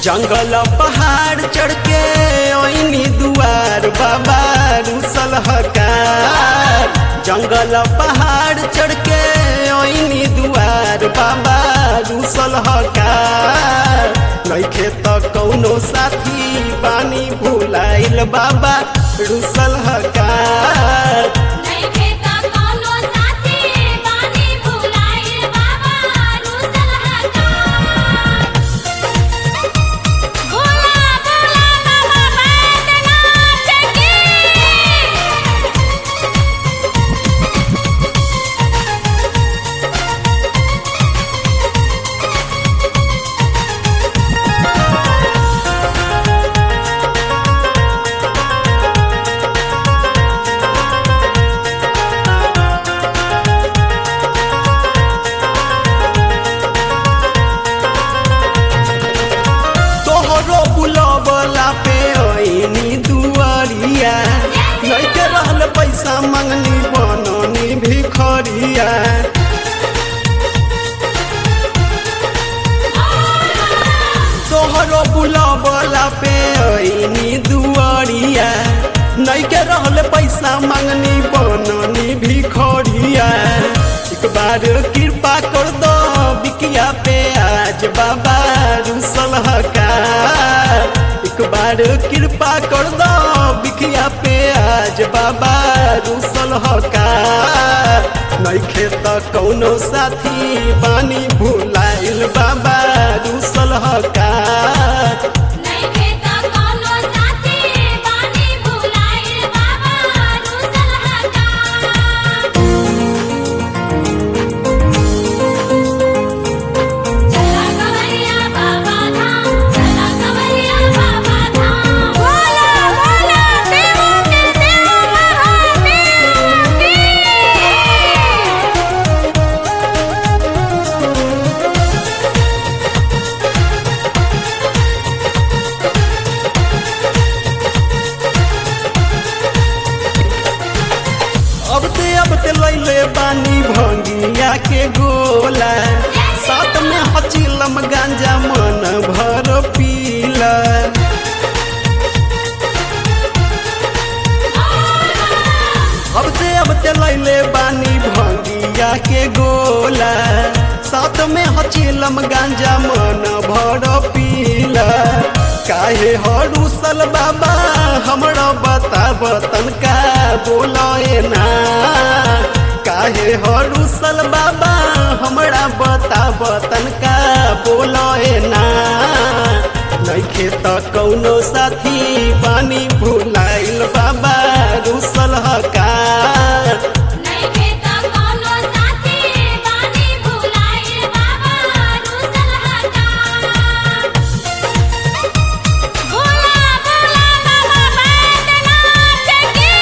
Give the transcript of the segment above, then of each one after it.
जंगल पहाड़ चढ़ के ओइनी दुआर बाबा रुसल हकार जंगल पहाड़ चढ़ के ओइनी दुआर बाबा रुसल हकार नइखे त कौनो साथी बानी भुलाइल बाबा रुसल हकार नइखे त कौनो साथी बानी भुलाइल बाबा रुसल हकार बोला बोला बाबा बैद्यनाथ की तोहरो बुलबला पे ओइनी दुआरिया लइके रहल पैसा मंगनी बननी भिखरिया तोहरो बुलबला पे ओइनी दुआरिया नइके रहल पैसा मंगनी बननी भिखरिया एक बार कृपा कर दो बिकिया पे आज बाबा रुसल हकार एक बार कृपा कर दो बिकिया पे आज बाबा रुसल हकार नइखे त कौनो साथी बानी भुलाइल बाबा रुसल हकार नइखे त कौनो साथी बानी भुलाइल बाबा रुसल हकार चला कवरिया बाबा धाम चला कवरिया बाबा धाम बोला बोला देवो के देव महादेव की अब ते अब ते लैले बानी भंगिया के गोला साथ में हचिलम गांजा मन भर पीला अब ते अब ते लैले बानी भंगिया के गोला साथ में हचिलम गांजा मन भर पीला काहे हरुसल बाबा हमरा बताब तनका बोले ना काहे हरुसल बाबा हमरा बताब तनका बोले ना नइखे त कौनो साथी बानी भुलाइल बाबा रुसल हकार नइखे त कौनो साथी बानी भुलाइल बाबा रुसल हकार बोला बोला बाबा बैद्यनाथ की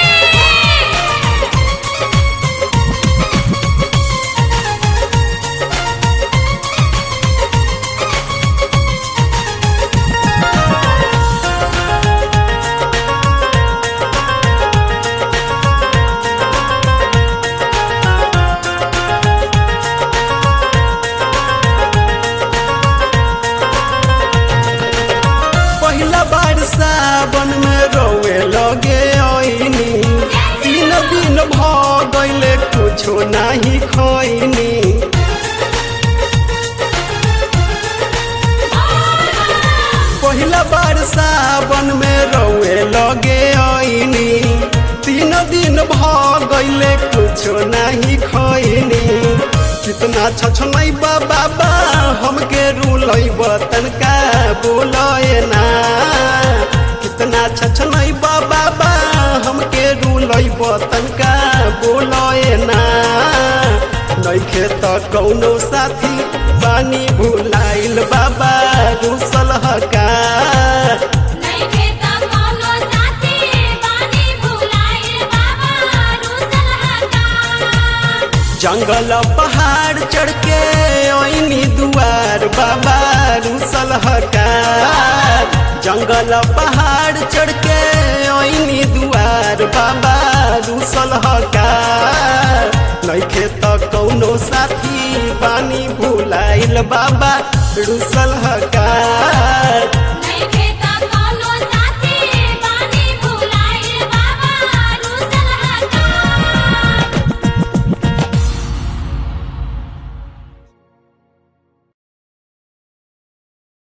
पहिला बार सावन में रोवे लगे ओइनी तीन दिन भ गइले कुछो नाही खैनी पहिला बार सावन में रोवे लगे ओइनी तीन दिन भ गइले कुछो नाही खैनी कितना छछनै बाबा हमके रुलै तनका बोलए ना कितना छछनै बाबा हमके रुलै तनका बोलए ना नइखे त कौनो साथी बानी भुलाइल बाबा रुसल हकार नइखे त कौनो साथी बानी भुलाइल बाबा रुसल हकार जंगल पहाड़ चढ़ के ओइनी दुआर बाबा रुसल हकार जंगल पहाड़ चढ़ के ओइनी दुआर बाबा रुसल हकार नइखे त कौनो साथी बानी भुलाइल बाबा रुसल हकार